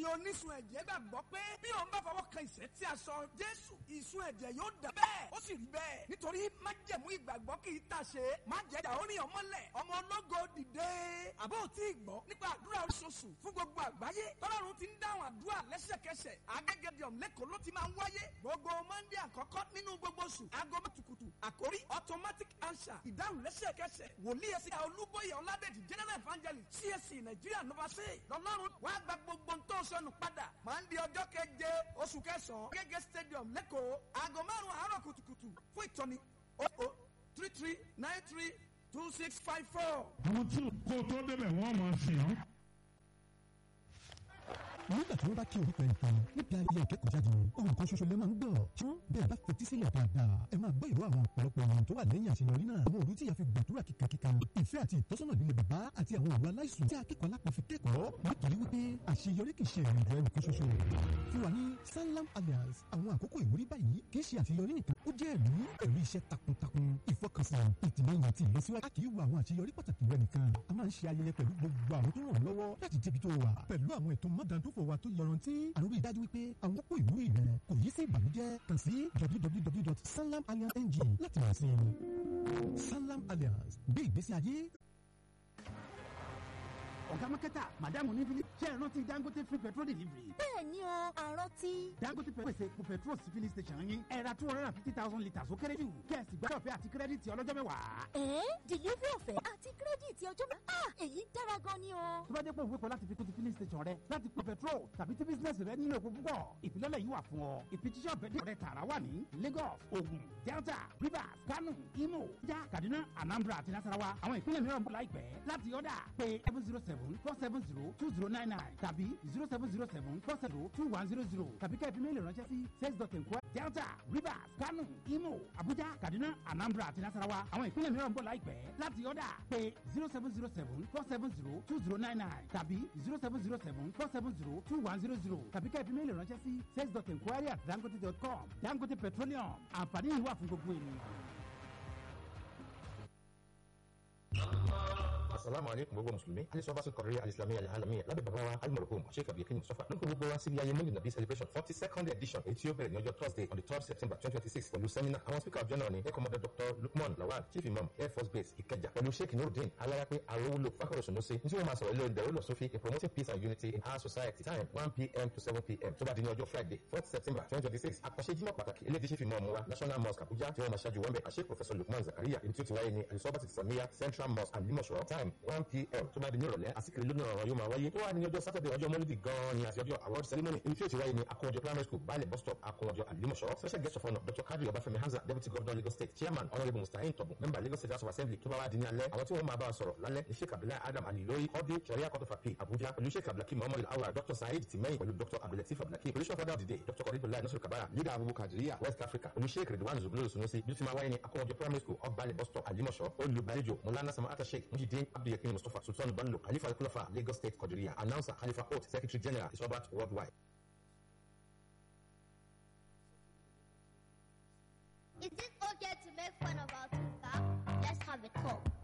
ẹ̀yin onísun ẹ̀jẹ̀ gbàgbọ́ pé bí òun bá fọwọ́ kan ìṣẹ́ tí a sọ jésù ìsun ẹ̀jẹ̀ yóò dà bẹ́ẹ̀ ó sì rí bẹ́ẹ̀ nítorí májẹ̀mú ìgbàgbọ́ kì í tà ṣe májẹ̀dá orin ọmọlẹ̀ ọmọ ológo dìde àbó tí ì gbọ́ nípa àdúrà oṣooṣù fún gbogbo àgbáyé tọ́lọ́run ti ń dáhùn àdúrà lẹ́sẹ̀kẹsẹ̀ agẹ́gẹ́dìọ̀m lẹ́kọ̀ọ́ ló ti máa ń wáyé gbogbo mọ́ndé àkọ́kọ́ nínú gbogbo oṣù aago mẹ́tukùtù àkórí automatic answer ìdáhùn lẹ́sẹ̀kẹsẹ̀ wòlíì ẹ̀sìn olúbóyè ọ̀làdẹ̀dì general evangelist csc nàìjíríà nọ́bàṣẹ́ lọ́lọ́run wàá gba gbogbo ntọ́ sọnù padà mọ́ndé ọjọ́ keje oṣù kẹsàn-án gẹ́gẹ́ stadium lẹ́kọ̀ọ́ aago márùn-ún àárọ̀ kùtùkùtù fún ìtọ́ni o o three three nine three two six five four. àwọn tí kò tó débẹ̀ wọ́n máa sìn ọ́. nígbà tí wọ́n bá kí orúkọ ẹnìkan níbi ayẹyẹ ìkẹ́kọ̀ọ́ jáde ohun kan ṣoṣo lè máa ń gbọ́ ṣùgbọ́n bẹ́ẹ̀ bá fetí sílẹ̀ dáadáa ẹ máa gbọ́ ìró àwọn ọ̀pọ̀lọpọ̀ ènìyàn tó wà lẹ́yìn àṣeyọrí náà àwọn òru tí ìyá fi gbàdúrà kíkankíkan ìfẹ́ àti ìtọ́sọ́nà líle bàbá àti àwọn òru aláìsùn tí akẹ́kọ̀ọ́ alápọ̀ fi kẹ́kọ̀ọ́ nítorí wípé àṣeyọrí kì í ṣe ìrìn àjò ẹnìkan ṣoṣo fún wa ní sanlam alliance àwọn àkókò ìwúrí báyìí kì í ṣe àṣeyọrí nìkan ó jẹ́ ẹ̀rí ẹ̀rí iṣẹ́ takuntakun ìfọkànsìn ìtìlẹ́yìn àti ìlọsíwájú a kì í wo àwọn àṣeyọrí pàtàkì rẹ nìkan a máa ń ṣe ayẹyẹ pẹ̀lú gbogbo àwọn tó ràn ọ́ lọ́wọ́ láti débi tó wà pẹ̀lú àwọn ètò mọ́dàndófò wa tó yọrantí àrùn ìdájú wípé àwọn kókó ìwúrí rẹ kò yí sí ìbànújẹ́ kàn sí www.sanlamalliance.ng láti rà sí i sanlam alliance gbé ìgbésí ayé ọ̀gá mákẹ́tà màdàmú ní fílí ṣe é rántí dangote free petrol delivery. bẹ́ẹ̀ ni o àrántí. dangote pèsè epo petrol sí filling station yín ẹ ra two hundred and fifty thousand litres ó kéré jù kẹ́ẹ̀sì gbọ́dọ̀ fẹ́ àti kírẹ́dìtì ọlọ́jọ́ mẹ́wàá. ẹ̀ẹ́ delivery ọ̀fẹ́ àti kírẹ́dìtì ọjọ́ mẹ́wàá ah èyí dára gan ni o. tó bá jẹ́ pé òwe kan láti fi kún ti filling station rẹ láti pọ̀ petrol tàbí tí business rẹ nílò epo púpọ̀ ìfilọ́lẹ̀ yìí wà fún ọ ìfijíṣẹ́ ọ̀bẹ rẹ tààrà wà ní lagos ogun delta rivers kano imo ja kaduna anambra àti nasarawa àwọn ìpínlẹ̀ mìíràn bọ̀ láìpẹ́ láti ọ̀dà pé seven zero seven four seven zero two zero nine nine tàbí zero seven zero seven four seven two one zero zero tàbí kẹ́ẹ̀fì méèlì ránṣẹ́ sí sales dot enquiry delta rivers kano imo abuja kaduna anambra àti nasarawa àwọn ìpínlẹ̀ mìíràn bọ̀ láìpẹ́ láti ọ̀dà pé zero seven zero seven four seven zero two zero nine nine tàbí zero seven zero seven four seven zero two one zero zero tàbí kẹ́ẹ̀fì méèlì ránṣẹ́ sí sales dot enquiry at dangote dot com dangote petroleum àǹfààní yìí wà fún gbogbo ènìyàn. asalaamu aleykum gbogbo musulumi alisọbaṣu kọrìí alislami alihalami lábẹ́ bàbá wa alimọ̀rọ̀kọ́ sheikh abdulkin mustafa ló ń kó gbogbo wa síbi ayé mọ́lì nàbí celebration forty second edition èyí tí ó bẹ̀rẹ̀ ní ọjọ́ thursday on the third september twenty twenty six pẹ̀lú seminar àwọn speaker of journal ni air commander dr lukman lawal chief imam air force base ìkẹjà pẹ̀lú sheikh nurudeen alayapẹ arowolo fakoro sunusi ní tí wọ́n máa sọ̀rọ̀ ilé ìdẹ̀rọ̀ lọ sófin in promoting peace and unity in our society time one pm to seven pm tó bá di ní ọjọ́ friday fourth september twenty twenty six àkànṣe jímọ̀ pàtàkì ilé tí chief imam wa national mosque abuja tí wọ́n máa ṣáájú wọn bẹ̀ àṣẹ professor lukman zakaria ibi tí ó ti wáyé ní alisọba samiya central mosque and limosho time one pm tó bá di ní ìrọ̀lẹ́ àsìkiri lónìí ọ̀rọ̀ yóò máa wáyé tó wà ní ọjọ́ sátọ̀dẹ̀ ọjọ́ mọ́lídì gan-an ni àti ọjọ́ award ceremony ibi tí ó ti wáyé ní akọ̀wọ́jọ primary school baálẹ̀ bus stop akọ̀wọ́jọ àlímọ̀ṣọ́ special guest of honour dr kadri ọbáfẹ́mi hamza deputy governor lagos state chairman honourable mustahin tọ̀bùn member lagos state house of assembly tó bá wá di ní alẹ́ àwọn tí wọ́n máa bá a sọ̀rọ̀ lálẹ́ ní sheikh abdullahi adam alilori ọdún sharia court of appeal abuja pẹ̀lú sheikh abdulhakeem muhammad awal dr saheed tìmẹ́yìn pẹ̀lú dr abdulateef abdulhakeem spiritual father of the day dr kọ́rìbùlá nasir kabara leader abubu kadiriya west africa pẹ̀lú sheikh ridwan zubulu sunusi bí ó ti máa wáyé ní akọ̀wọ́jọ primary school ọgbàlẹ̀ bus stop àlímọ̀ṣọ́ olùgbàlejò mulana samata sheikh mujideen abdulhakeem mustapha sultan bello khalifa kulafa lagos state kọdiriya announcer khalifa oath secretary general is robert worldwide. Is it okay to make fun of our sister? Let's have a talk.